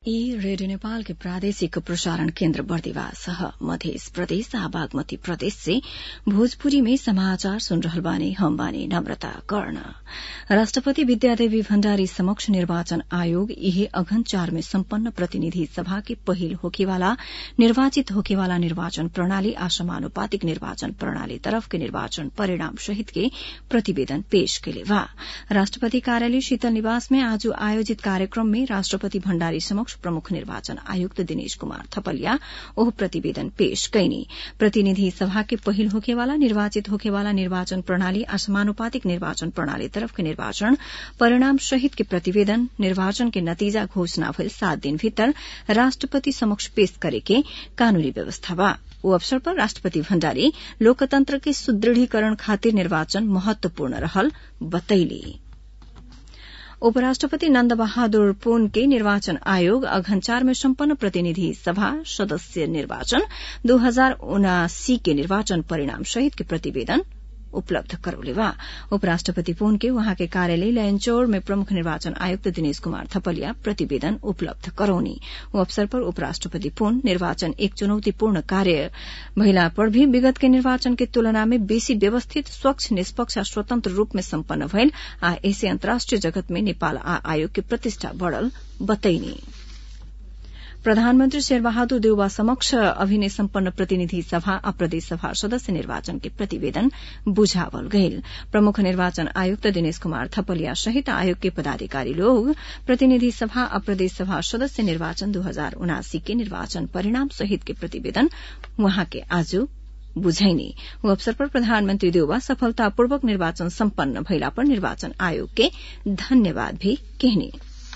ई रेडियो नेपाल के प्रादेशिक प्रसारण केन्द्र बर्दिवास ह मध्य प्रदेश आ बागमती प्रदेश से भोजपुरी में समाचार सुन रहल बानी हम बानी नम्रता कर्ण राष्ट्रपति विद्यादेवी भण्डारी समक्ष निर्वाचन आयोग इहे अघन चार में सम्पन्न प्रतिनिधि सभा के पहिल होखेवाला निर्वाचित होखेवाला निर्वाचन प्रणाली आ समानुपातिक निर्वाचन प्रणाली तरफ के निर्वाचन परिणाम सहित के प्रतिवेदन पेश कैले बा राष्ट्रपति कार्यालय शीतल निवास में आज आयोजित कार्यक्रम में राष्ट्रपति भण्डारी समक्ष प्रमुख निर्वाचन आयुक्त दिनेश कुमार थपलिया ओह प्रतिवेदन पेश कैनी प्रतिनिधि सभा के पहिल होखेवाला निर्वाचित होखेवाला निर्वाचन प्रणाली आ समानुपातिक निर्वाचन प्रणाली तरफ के निर्वाचन परिणाम सहित के प्रतिवेदन निर्वाचन के नतीजा घोषणा भइल सात दिन भीतर राष्ट्रपति समक्ष पेश करे के कानूनी व्यवस्था बा ओ अवसर पर राष्ट्रपति भण्डारी लोकतंत्र के सुदृढ़ीकरण खातिर निर्वाचन महत्वपूर्ण रहल बतैली उपराष्ट्रपति नन्द बहादुर पुन के निर्वाचन आयोग अघन चार में सम्पन्न प्रतिनिधि सभा सदस्य निर्वाचन दो हजार उनासी के निर्वाचन परिणाम सहित के प्रतिवेदन उपलब्ध करौले बा उपराष्ट्रपति पुन के वहाँ के कार्यालय लयनचौर में प्रमुख निर्वाचन आयुक्त दिनेश कुमार थपलिया प्रतिवेदन उपलब्ध करौनी ओ अवसर पर उपराष्ट्रपति पुन निर्वाचन एक चुनौतीपूर्ण कार्य महिला पर भी विगत के निर्वाचन के तुलना में बेसी व्यवस्थित स्वच्छ निष्पक्ष आ स्वतंत्र रूप में सम्पन्न भइल आ ऐसे अन्तर्राष्ट्रिय जगत में नेपाल आ आयोग के प्रतिष्ठा बढ़ल बतैनी प्रधानमन्त्री शेरबहादुर देउवा समक्ष अभिनय सम्पन्न प्रतिनिधि सभा आ प्रदेश सभा सदस्य निर्वाचन के प्रतिवेदन बुझावल गयल प्रमुख निर्वाचन आयुक्त दिनेश कुमार थपलिया सहित आयोग के पदाधिकारी लोग प्रतिनिधि सभा आ प्रदेश सभा सदस्य निर्वाचन दो हजार उनासी के निर्वाचन परिणाम सहित के प्रतिवेदन वहाँ के आज बुझैनी वो अवसर पर प्रधानमन्त्री देउवा सफलतापूर्वक निर्वाचन सम्पन्न भइला पर निर्वाचन आयोग के धन्यवाद भी कहनी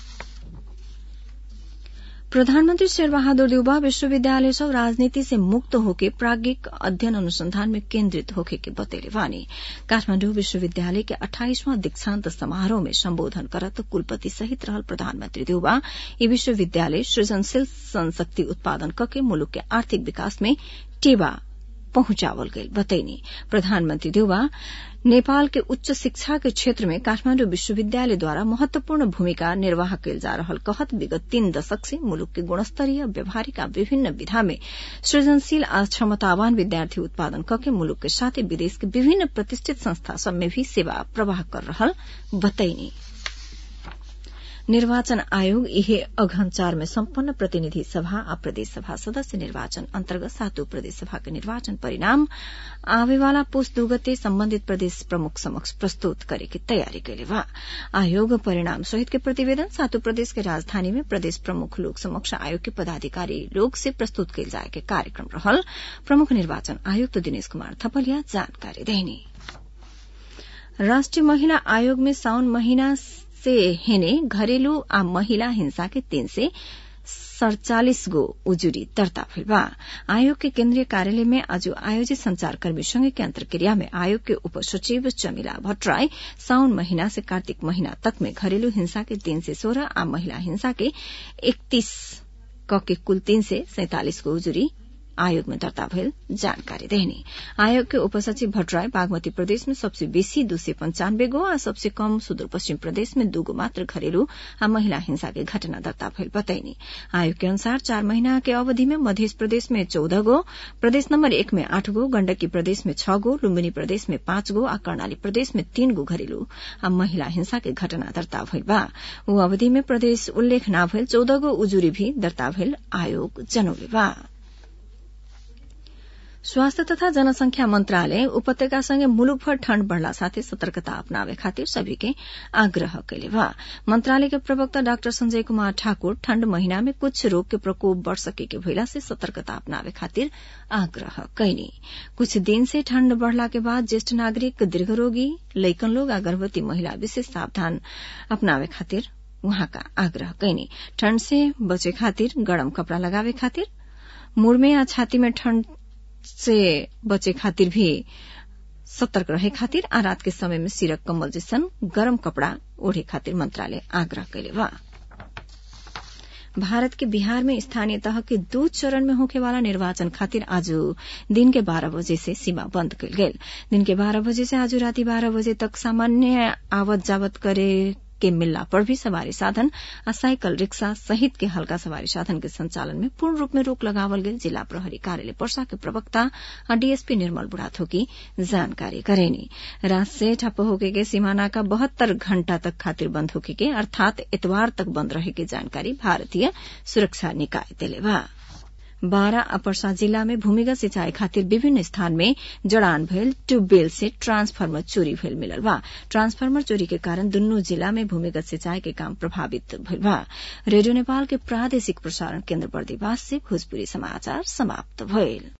प्रधानमन्त्री शेरबहादुर देउबा विश्वविद्यालय सब राजनीति से मुक्त होके प्राज्ञिक अध्ययन अनुसंधान में केन्द्रित होके के बतेले वानी काठमाण्डु विश्वविद्यालय के अठाइसवां दीक्षान्त समारोह में सम्बोधन करत कुलपति सहित रहल प्रधानमन्त्री देउबा यी विश्वविद्यालय सृजनशील संशक्ति उत्पादन कके मुलुक के आर्थिक विकास में टेवा पहुंचावल गई बतैनी प्रधानमन्त्री देउबा नेपाल के उच्च शिक्षा के क्षेत्र में काठमाण्डु विश्वविद्यालयद्वारा महत्वपूर्ण भूमिका निर्वाह कैल जा रहल कहत विगत तीन दशक से मुलुक के गुणस्तरीय व्यवहारिक विभिन्न विधा में सृजनशील आ क्षमतावान विद्यार्थी उत्पादन कके मुलुक के साथै विदेश के विभिन्न प्रतिष्ठित संस्था सब में भी सेवा प्रवाह कर रहल बतैनी निर्वाचन आयोग इहे अघन चार में सम्पन्न प्रतिनिधि सभा आ प्रदेश सभा सदस्य निर्वाचन अन्तर्गत सातों प्रदेश सभा के निर्वाचन परिणाम आवेवाला पुष दू गते सम्बन्धित प्रदेश प्रमुख समक्ष प्रस्तुत करे के तयारी कैले बा आयोग परिणाम सहित के प्रतिवेदन सातों प्रदेश के राजधानी में प्रदेश प्रमुख लोक समक्ष आयोग के पदाधिकारी लोग से प्रस्तुत कैल जाए के कार्यक्रम रहल प्रमुख निर्वाचन आयुक्त दिनेश कुमार थपलिया जानकारी देनी राष्ट्रिय महिला आयोग में साउन महीना से हेने घरेलू आ महिला हिंसा के तीन से सड़चालिस गो उजुरी दर्ता भइल बा आयोग के केन्द्रीय कार्यालय में आज आयोजित संचारकर्मी संघ के अंतर्क्रिया में आयोग के उप सचिव चमिला भट्टराई साउन महीना से कार्तिक महीना तक में घरेलू हिंसा के तीन से सोलह आ महिला हिंसा के इकतीस क के कुल तीन से सैंतालिस गो उजुरी आयोग में दर्ता भइल जानकारी देनी आयोग के उपसचिव भट्टराई बागमती प्रदेश में सबसे बेसी दू सय पंचानब्बे गो आ सबसे कम सुदूरपश्चिम प्रदेश में दूगो मात्र घरेलू आ महिला हिंसा के घटना दर्ता भइल बताइनी आयोग के अनुसार चार महीना के अवधि में मध्य प्रदेश में चौदह गो प्रदेश नम्बर एक में आठ गो गण्डकी प्रदेश में छ गो लुम्बिनी प्रदेश में पाँच गो आ कर्णाली प्रदेश में तीन गो घरेलू आ महिला हिंसा के घटना दर्ता भइल बा ऊ अवधि में प्रदेश उल्लेख न भइल चौदह गो उजुरी भी दर्ता भइल आयोग जनौले बा स्वास्थ्य तथा जनसंख्या मन्त्रालय उपत्यकासँगै मुलुकभर ठण्ड बढ़ला साथै सतर्कता अपनावे खातिर सभी के आग्रह कैले बा मंत्रालय के प्रवक्ता डाक्टर संजय कुमार ठाकुर ठण्ड महीना में कुछ रोग के प्रकोप बढ़ सके के भइला से सतर्कता अपनावे खातिर आग्रह कैनी कुछ दिन से ठण्ड बढ़ला के बाद ज्येष्ठ नागरिक दीर्घरोगी लैकन लोग आ गर्भवती महिला विशेष सावधान अपनावे खातिर उहाँका आग्रह कैनी ठण्ड से बचे खातिर गरम कपड़ा लगावे खातिर मुड़ में या छाती में ठण्ड से बचे खातिर भी सतर्क रहे खातिर आ रात के समय में सिरक कम्बल जैसन गरम कपड़ा ओढ़े खातिर मंत्रालय आग्रह कैले बा भारत के बिहार में स्थानीय तह के दो चरण में होखे वाला निर्वाचन खातिर आज दिन के बारह बजे से सीमा बंद कल गेल दिन के बारह बजे से आज राति बारह बजे तक सामान्य आवत जावत करे के मिलला पर भी सवारी साधन आ साइकल रिक्शा सहित के हल्का सवारी साधन के संचालन में पूर्ण रूप में रोक लगावल गेल जिला प्रहरी कार्यालय पर्सा के प्रवक्ता आ डीएसपी निर्मल बुढ़ाथोकी जानकारी करेनी रात से ठप्प होके के सीमाना का बहत्तर घंटा तक खातिर बंद होके के अर्थात इतवार तक बंद रहे के जानकारी भारतीय सुरक्षा निकाय दिले बा बारा आ पर्सा जिला में भूमिगत सिंचाई खातिर विभिन्न स्थान में जड़ान भेल ट्यूबवेल से ट्रांसफार्मर चोरी भेल मिलल बा ट्रांसफार्मर चोरी के कारण दुनू जिला में भूमिगत सिंचाई के काम प्रभावित भेल बा रेडियो नेपाल के प्रादेशिक प्रसारण केन्द्र बर्दिवास से भोजपुरी समाचार समाप्त भइल